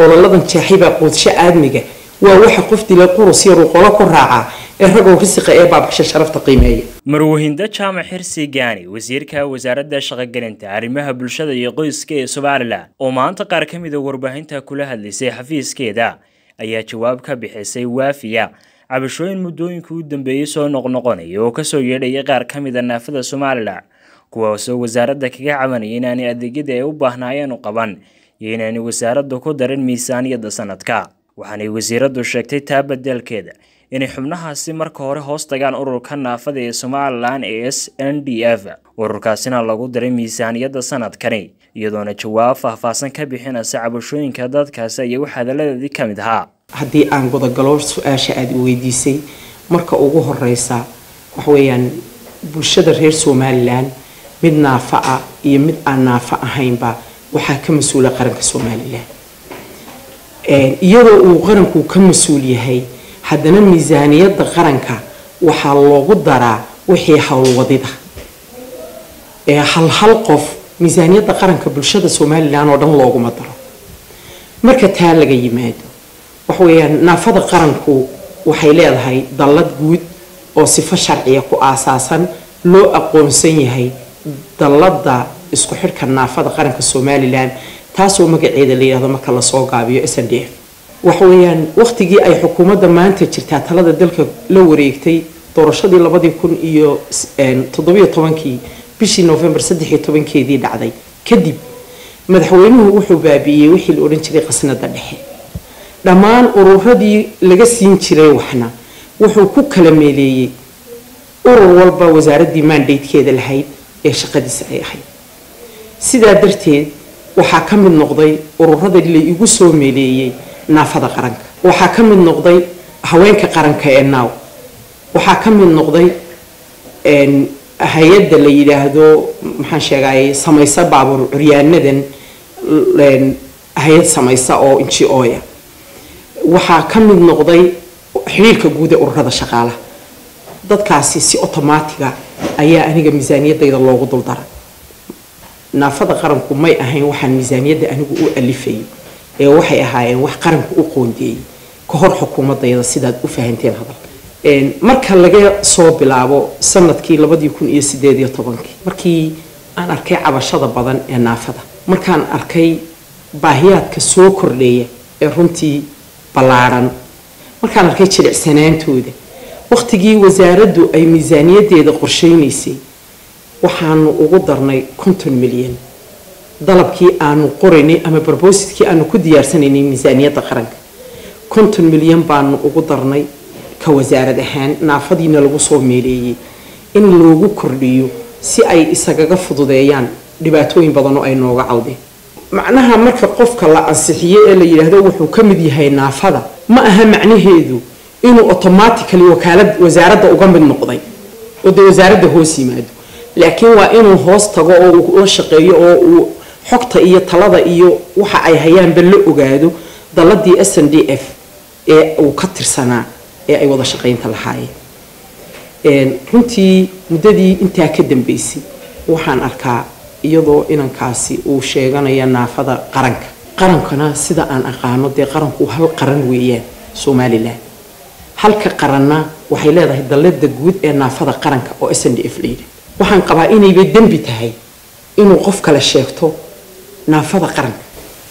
qoololadan jeexaybaa quudsho aadmiga waa waxa qof dila qurus yaruu qolo ku raacaa ee ragow risiqa ee baabasha sharafta qiimeeya marwahindo jaamac xirsi gaani wasiirka wasaaradda shaqogelinta arrimaha bulshada iyo qoyska ee somalilan oo maanta qaar ka mid a warbaahinta kula hadlaysay xafiiskeeda ayaa jawaab ka bixisay waafiya cabashooyin muddooyinka u dambeeyey soo noqnoqonaya oo kasoo yeedhaya qaar ka mid a naafada somalilan kuwaasoo wasaaradda kaga cabanaya inaanay adeegyadii ay u baahnaayeen u qaban iyo inaanay wasaaraddu ku darin miisaaniyadda sanadka waxaanay wasiiraddu sheegtay taa badelkeeda inay xubnahaasi marka hore hoos tagaan ururka naafada ee somalilan ee s n d f ururkaasina lagu daray miisaaniyadda sanadkani iyadoona jawaab faahfaahsan ka bixinaysa cabashooyinka dadkaasi ayaa wax hadaladeedii ka mid ahaa haddii aan godogalo su-aasha aada i weydiisay marka ugu horeysa waxweeyaan bulshada reer somalilan mid naafa ah iyo mid aan naafa ahaynba waxaa ka mas-uula qaranka somalilan iyadoo uu qaranku ka mas-uul yahay haddana miisaaniyadda qaranka waxaa loogu daraa wixii howlwadida ee hal hal qof miisaaniyadda qaranka bulshada somalilan oo dhan looguma daro marka taa laga yimaado waxaweyaan naafada qaranku waxay leedahay dallad guud oo sifo sharciya ku aasaasan loo aqoonsan yahay dallada isku xidhka naafada qaranka somalilan taasoo magaceeda la yihahdo marka lasoo gaabiyo s n d f waxaweyaan waqtigii ay xukuumadda maanta jirtaa talada dalka la wareegtay doorashadii labadii kun iyo toddobiyo tobankii bishii novembar saddex iyo tobankeedii dhacday kadib madaxweynuhu wuxuu baabi'iyey wixii la odhan jiray qasnada dhexe dhammaan ururadii laga siin jiray waxna wuxuu ku kala meeleeyey urur walba wasaaraddii mandatekeeda lahayd ee shaqadiisa ay ahayd sidaa darteed waxaa ka mid noqday ururadii la igu soo meeleeyey naafada qaranka waxaa ka mid noqday haweenka qaranka ee naaw waxaa ka mid noqday hay-adda la yidhaahdo maxaan sheegay samaysa baabuur curyaanadan hay-ad samaysa oo inji ooya waxaa ka mid noqday xiriirka guud ee ururada shaqaalaha dadkaasi si otomaatiga ayaa aniga miisaaniyadayda loogu duldaray naafada qaranku may ahayn waxaan miisaaniyadda anigu u alifayay ee waxay ahaayeen wax qaranku u qoondeeyey ka hor xukuumadayda sidaad u fahanteen hadalka marka laga soo bilaabo sanadkii labadii kun iyo sideed iyo tobankii markii aan arkay cabashada badan ee naafada markaan arkay baahiyaadka soo kordheeya ee runtii ballaadhan markaan arkay jilicsanaantooda waqtigii wasaaraddu ay miisaaniyadeeda qorsheynaysay waxaanu ugu darnay konton milyan dalabkii aanu qoraynay ama brobositkii aanu ku diyaarsanaynay miisaaniyadda qaranka konton milyan baanu ugu darnay ka wasaarad ahaan naafadiina lagu soo meeleeyey in loogu kordhiyo si ay isagaga fududeeyaan dhibaatooyin badan oo ay nooga cawdeen macnaha marka qofka la ansixiyo ee la yidhaahdo wuxuu ka mid yahay naafada ma aha macnaheedu inuu automatically wakaalad wasaaradda uga mid noqday oo dee wasaaradda hoos yimaado laakiin waa inuu hoos tago oo uu la shaqeeyo oo uu xogta iyo talada iyo waxa ay hayaanba la ogaado dalladii s n d f ee uu ka tirsanaa ee ay wada shaqaynta lahaayeen runtii muddadii intaa ka dambeysay waxaan arkaa iyadoo inankaasi uu sheeganaya naafada qaranka qarankana sida aan aqaano dee qaranku hal qaran weeyaan somalilan halka qaranna waxay leedahay dallada guud ee naafada qaranka oo s n d f layidhi waxaan qabaa inaybay dembi tahay inuu qof kale sheegto naafada qaranka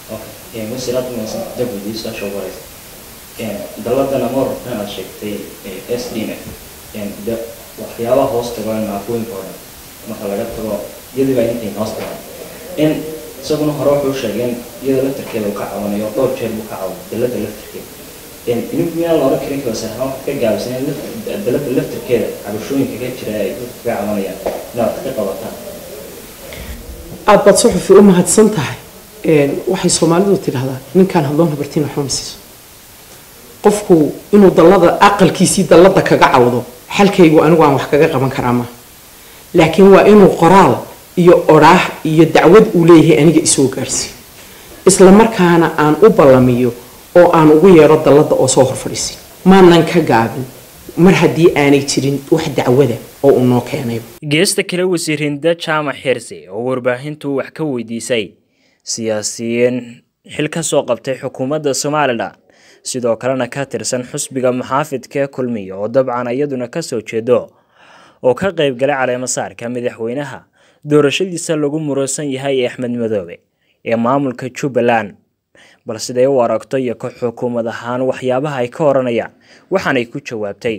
dalladan ama wararkan aad sheegtay s d n de waxyaabaha hoos tago naafooyinka oo dhan marka laga tago iyadii baa intayn hoos tagaan in isaguna hore wuxuu sheegeen iyada laftarkeeda uu ka cawanayo dhowr jeer buu ka cawan dallada laftarkeeda idinku miyaan la oran karin kawasaarhaan wax ka gaabsaneen dallada laftarkeeda cabashooyinka ka jira ay dadka ka cawanayaan inaad ka qabataan aada baad suxufi u mahadsan tahay waxay soomaalidu tidhahdaa ninkaan hadloon habartiin waxba ma siiso qofku inuu dallada aqalkiisii dallada kaga cawdo xalkaygu anigu aan wax kaga qaban karaa maaha laakiin waa inuu qoraal iyo odhaah iyo dacwad uu leeyahay aniga isoo gaarsiiyo isla markaana aan u ballamiyo oo aan ugu yeedho dallada oo soo hor fadhiisiyo maanan ka gaabin mar haddii aanay jirin wax dacwada oo uu noo keenayba geesta kale wasiir hinda jaamac xirse oo warbaahintu wax ka weydiisay siyaasiyiin xil ka soo qabtay xukuumadda somalilan sidoo kalena ka tirsan xusbiga muxaafidka kulmiya oo dabcan iyaduna kasoo jeedo oo ka qayb galay caleemasaarka madaxweynaha doorashadiisa lagu muransan yahay ee axmed madoobe ee maamulka jubbaland bal siday u aragto iyo ka xukuumad ahaan waxyaabaha ay ka oranayaan waxaanay ku jawaabtay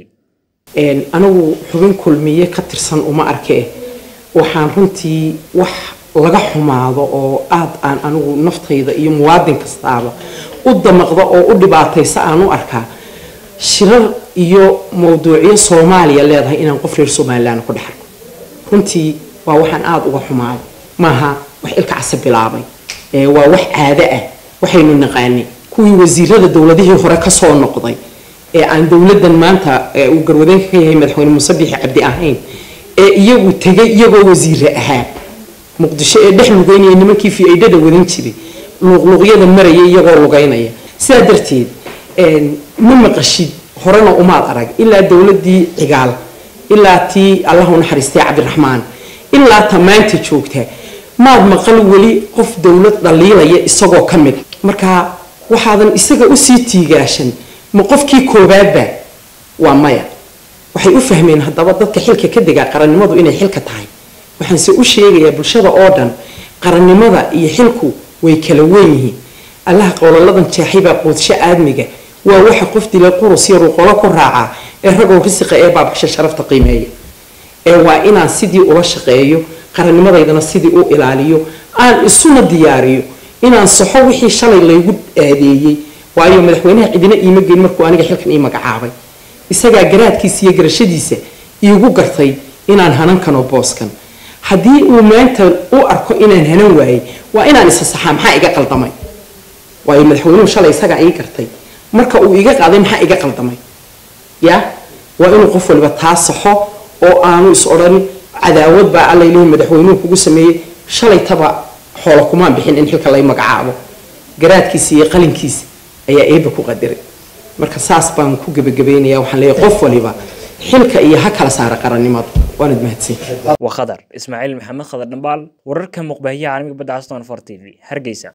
anigu xubin kulmiye ka tirsan uma arkee waxaan runtii wax laga xumaado oo aada aan anigu naftayda iyo muwaadin kastaaba u damaqda oo u dhibaataysa aan u arkaa shirar iyo mawduucyo soomaaliya leedahay inaan qof reer somalilan ku dhex arko runtii waa waxaan aada uga xumaado maaha wax ilka casa bilaabay waa wax caado ah waxaynu naqaanay kuwii wasiirada dowladihii hore kasoo noqday ee aan dowladan maanta uu garwadeenka ka yahay madaxweyne muuse biixi cabdi ahayn ee iyagu tegay iyagoo wasiire ahaa muqdisho ee dhex lugeynaya nimankii fi-aydhada wadan jiray luuqluuqyada maraya iyagoo lugeynaya sidaa darteed ma maqashid horena umaad arag ilaa dowladii cigaal ilaa tii allahu naxariistay cabdiraxmaan ilaa ta maanta joogta maad maqal weli qof dowlad dhaliilaya isagoo ka mid marka waxaadan isaga usii tiigaashan ma qofkii koobaadba waa maya waxay u fahmeen haddaba dadka xilka ka degaa qarannimadu inay xilka tahay waxaanse u sheegayaa bulshada oo dhan qarannimada iyo xilku way kala weyn yihiin allaha qowlaladan jeexaybaa quudsho aadmiga waa waxa qof dilay qurus yaruu qolo ku raacaa ee ragow risiqa ee baabasha sharafta qiimeeya ee waa inaan sidii ula shaqeeyo qarannimadaydana sidii u ilaaliyo aan isuna diyaariyo inaan saxo wixii shalay laygu aadeeyey waayo madaxweynaha cidina iima geyn markuu aniga xilkan ii magacaabay isagaa garaadkiisa iyo garashadiisa iigu gartay inaan hanan kano booskan haddii uu maanta u arko inaan hanan waayey waa inaan isa saxaa maxaa iga qaldamay waayo madaxweynuhu shalay isagaa ii gartay marka uu iga qaaday maxaa iga qaldamay ya waa inuu qof waliba taa saxo oo aanu is odhan cadaawad baa alla ilahi madaxweynuhu kugu sameeyey shalaytaba xoola kumaan bixin in xilka lay magacaabo garaadkiisa iyo qalinkiisa ayaa eeba ku qadiray marka saas baan ku gebagabeynaya waxaan leeyahay qof waliba xilka iyo ha kala saara qarannimadu waanad mahadsan waa khadar ismaaciil maxamed khadar dhambaal wararka muqbaahiya caalamiga badda aston for t v hargeysa